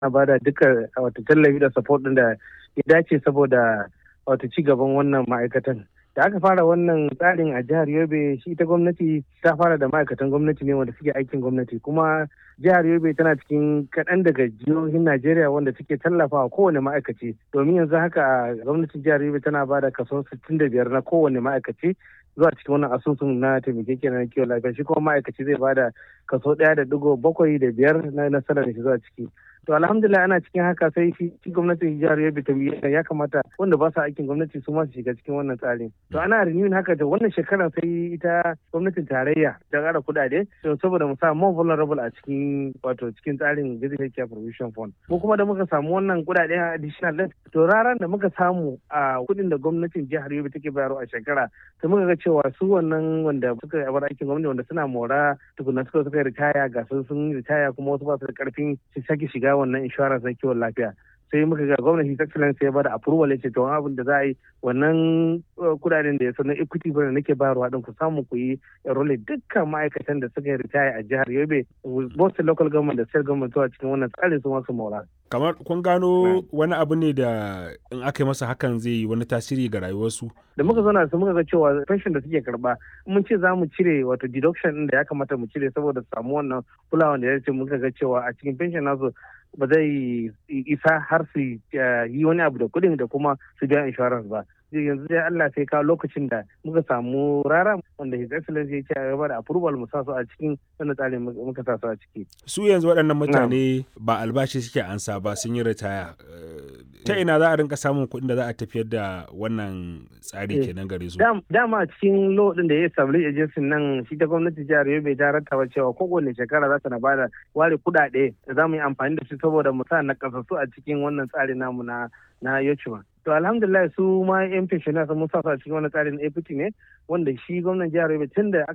na bada duka wata tallafi da support din da ya dace saboda wata ci gaban wannan ma'aikatan da aka fara wannan tsarin a jihar yobe shi ta gwamnati ta fara da ma'aikatan gwamnati ne wanda suke aikin gwamnati kuma jihar yobe tana cikin kaɗan daga jihohin najeriya wanda suke tallafawa kowane ma'aikaci domin yanzu haka gwamnatin jihar yobe tana ba da kaso 65 na kowane ma'aikaci zuwa cikin wannan asusun na taimakeke na kiwon lafiya shi kuma ma'aikaci zai bada kaso ɗaya da digo bakwai da biyar na nasarar shi zuwa ciki to alhamdulillah ana cikin haka sai shi gwamnatin jihar yobe ta ya kamata wanda ba su aikin gwamnati su ma su shiga cikin wannan tsarin to ana renewing haka da wannan shekarar sai ita gwamnatin tarayya ta ƙara kuɗaɗe to saboda mu sa more vulnerable a cikin wato cikin tsarin basic care provision fund mu kuma da muka samu wannan kuɗaɗe additional din to raran da muka samu a kuɗin da gwamnatin jihar yobe take bayarwa a shekara sai muka ga cewa su wannan wanda suka bar aikin gwamnati wanda suna mora tukuna suka suka ritaya ga sun ritaya kuma wasu ba su da karfin su sake shiga wannan insurance na kiwon lafiya sai muka ga gwamnati ta excellence ya bada approval ya ce to abin da za a yi wannan kudaden da ya sanar equity fund nake bayarwa din ku samu ku yi enroll dukkan ma'aikatan da suka ritaya a jihar Yobe both local government da state government zuwa cikin wannan tsarin su masu mora kamar kun gano wani abu ne da in aka yi masa hakan zai yi wani tasiri ga rayuwarsu da muka zauna su muka ga cewa pension da suke karba mun ce za mu cire wato deduction din da ya kamata mu cire saboda samu wannan kulawa da ya ce muka ga cewa a cikin pension nasu ba zai isa har su yi wani abu da kuɗin da kuma su biya insurance ba yanzu dai Allah sai kawo lokacin da muka samu rara wanda His Excellency ya ce a gaba da approval mu sa su a cikin wannan tsarin muka sa su a ciki. Su yanzu waɗannan mutane ba albashi suke ansa ba sun yi ritaya. Ta ina za a rinka samun kuɗin da za a tafiyar da wannan tsari kenan gare su? Dama a cikin law din da ya establish agency nan shi ta gwamnati jihar Yobe ta rattaba cewa kowane shekara za ta na bada ware kuɗaɗe da za mu yi amfani da su saboda mu sa na kasassu a cikin wannan tsari namu na na Yochuma. to alhamdulillah su ma yan pensioner sun musa a cikin wani tsarin APT ne wanda shi gwamnan jihar Yobe tun da